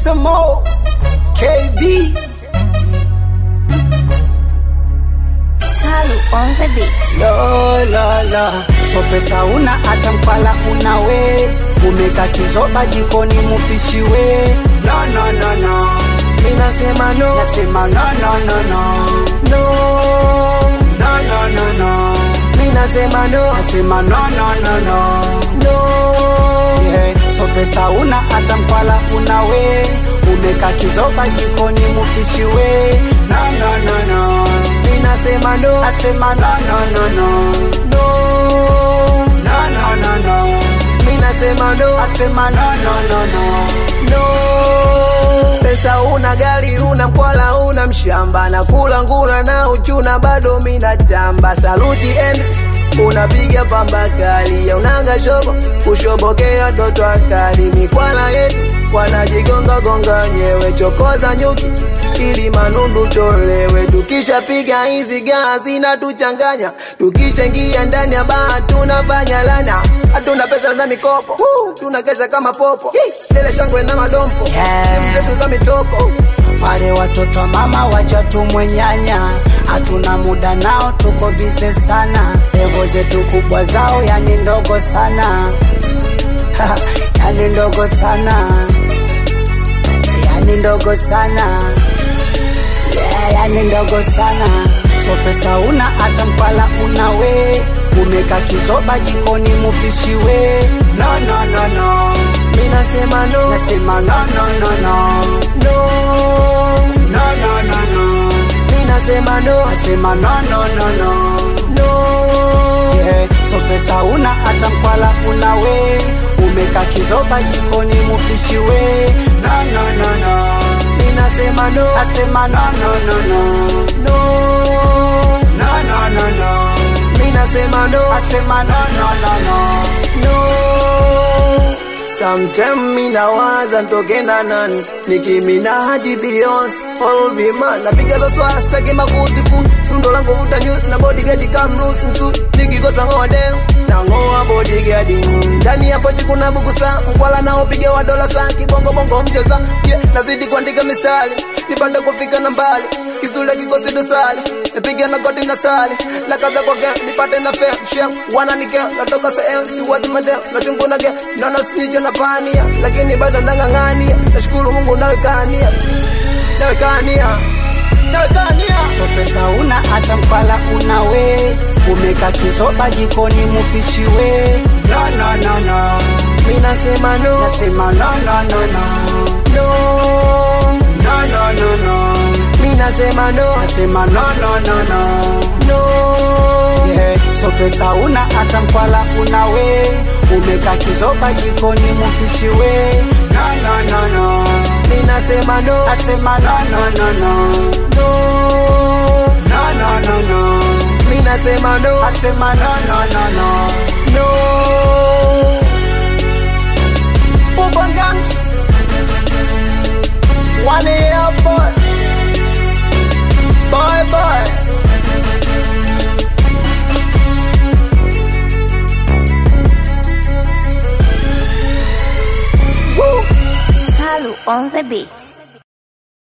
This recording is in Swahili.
some more. KB. Salu on the beat. La la la. So pesa una hata mkwala una we. Umeka kizoba jikoni mupishi we. No no no no. Minasema no, Nasema no no no no. no. No no no no. Minasema no, Nasema no no no no. no. Yeah. So pesa una hata mkwala una we. Umeka kizoba jikoni mupishi we. No no no no. Minasema no, Asema no no no no. no. No no no no. Minasema no, Asema no no no no. no. Pesa una gari una mkwala una mshamba na kula ngula na uchuna bado minatamba saluti end unapiga pamba kali ya unanga shobo kushobokea toto akali mikwala yetu wanajigonga gonga nyewe chokoza nyuki ili manundu tolewe tukishapiga hizi gaa zinatuchanganya tukishaingia ndani ya baa tunafanya lana hatuna pesa za mikopo Woo, tunakesha kama popo lele shangwe na madompo Yeah. Simu zetu za mitoko Wale watoto wa mama wacha tumwenyanya, hatuna muda nao, tuko bize sana. Levo zetu kubwa zao yani ndogo sana yani ndogo sana yani ndogo sana yeah, yani ndogo sana. So pesa una hata mkwala una we, umeka kizoba jikoni mupishi we. No no no no, minasema no nasema no no no no no no no no no. minasema no Nasema no no no no. no Yeah. So pesa una hata mkwala una we, umeka kizoba jikoni mupishi we. No no no no. minasema no Nasema no no no no. no No no no no. minasema no Nasema no no no no. no Sometime minawaza ntoke na nani Nicki Minaj, Beyonce, Olvima Napiga lo swasta staki makuzi pu Tundo langu vuta news na bodyguard come loose msu Nikikosa ngoa dem na ngoa bodyguard Ndani ya pochi kuna buku saa Mkwala nao piga wa dola saa Kibongo bongo mcheza yeah, Nazidi kuandika misali Nipande kufika na mbali Kizule kikosi dosali Napiga na goti na sali Na kaza kwa game nipate na fair Shem wana nike Natoka sehemu si watu madem Na chungu na game Naona sinicho na pania Lakini bado nang'ang'ania Nashukuru Mungu nawekania Nawekania Nawekania So pesa una hata mkwala una we, umeka kizoba jikoni mupishi we. No no no no. Minasema no Nasema no no no no. No No no no no. Minasema no Nasema no no no no. No Yeah. So pesa una hata mkwala una we, umeka kizoba jikoni mupishi we. No no no no. Minasema no Nasema no no no no. No No no no no. Minasema no Nasema no no no no. No Bubba Gangs One year boy Bye bye Woo Salu on the beat.